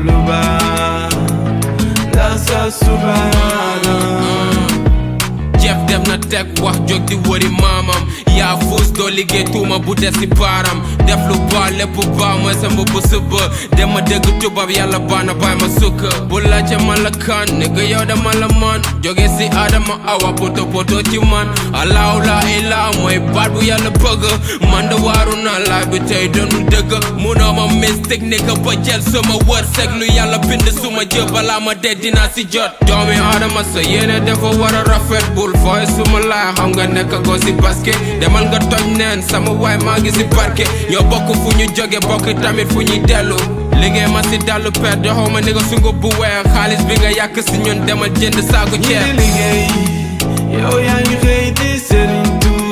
lu baax ndax sa subaana Jeff dem na teg wax jóg di wëri maamam yaa fuus doo liggéey tuuma bu des si baaram def lu baax lépp baax mooy sama bu suba dem ma dégg tubaab yàlla baax na bàyyi ma sukka bu laajte man la kan nigga yow dama la man jóge si Adama awa poto poto ci man allahu la ilaa mooy baat bu yàlla bëgg man da waaru naa laay bi tey doonul dëgg munoo ma mystique nigga ba jël sama wërsëg lu yàlla bind suma jë balaa ma dee dinaa si jot doomi Adama sa yéene dafa war a rafet bul fooy suma laay xam nga nekk ko si basket demal nga toj neen sama waay maa ngi si barke ñoo bokk fu ñu jóge bokk tamit fu ñuy dellu liggéey ma si dallu per joxoo ma ni nga sungu bu weex xaalis bi nga yàq si ñun demal jënd saaku ñi di ceeb liggéey yow yaa ngi xëy di sëriñ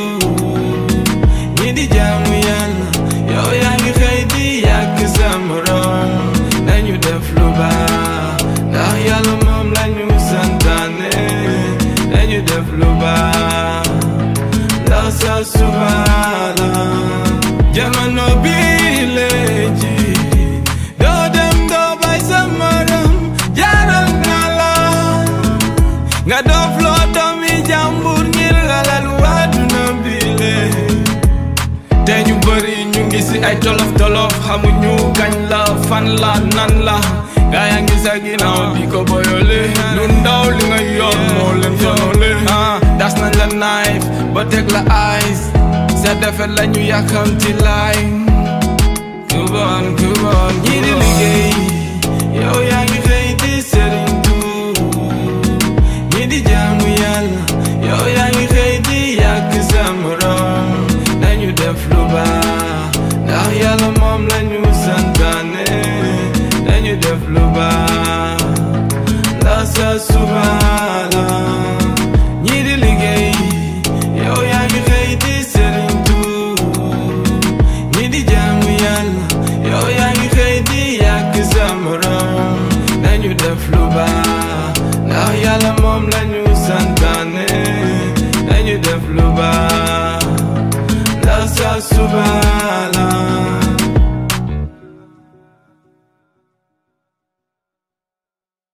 ñi di jaamu yàlla yow yaa ngi xëy di yàgg sa morom nañu def lu baax ndax yàlla moom lañu santaane nañu def lu baax ndax sa subaana jamono bi léegi doo dem doo bay sa morom jaaral na la nga doof loo doomi jàmbur ngir alal waaduna bile te ñu bëri ñu ngi si ay tolof tolof xamuñu kañ la fan la nan la gaa yaa ngi sa ginnaaw di ko boyole lu ndaw li nga yor moo leen sonole ah das nañ la knife ba teg la ice sa defet la ñu yàkkamti laay kubon kubon ñi di liggéey yow yaa ngi xëy di sëriñ ñi di jaamu yàlla yow yaa ngi xëy di yàgg sa morom nañu def lu baax ndax yàlla moom lañu santaane nañu def lu baax ndax sa subaana ñi di liggéey yow yaa ngi xëy di sëriñ ñi di jaamu yàlla yow yaa ngi xëy di yàgg sa morom nañu def lu baax ndax yàlla moom lañu santaane nañu def lu baax ndax sa subaana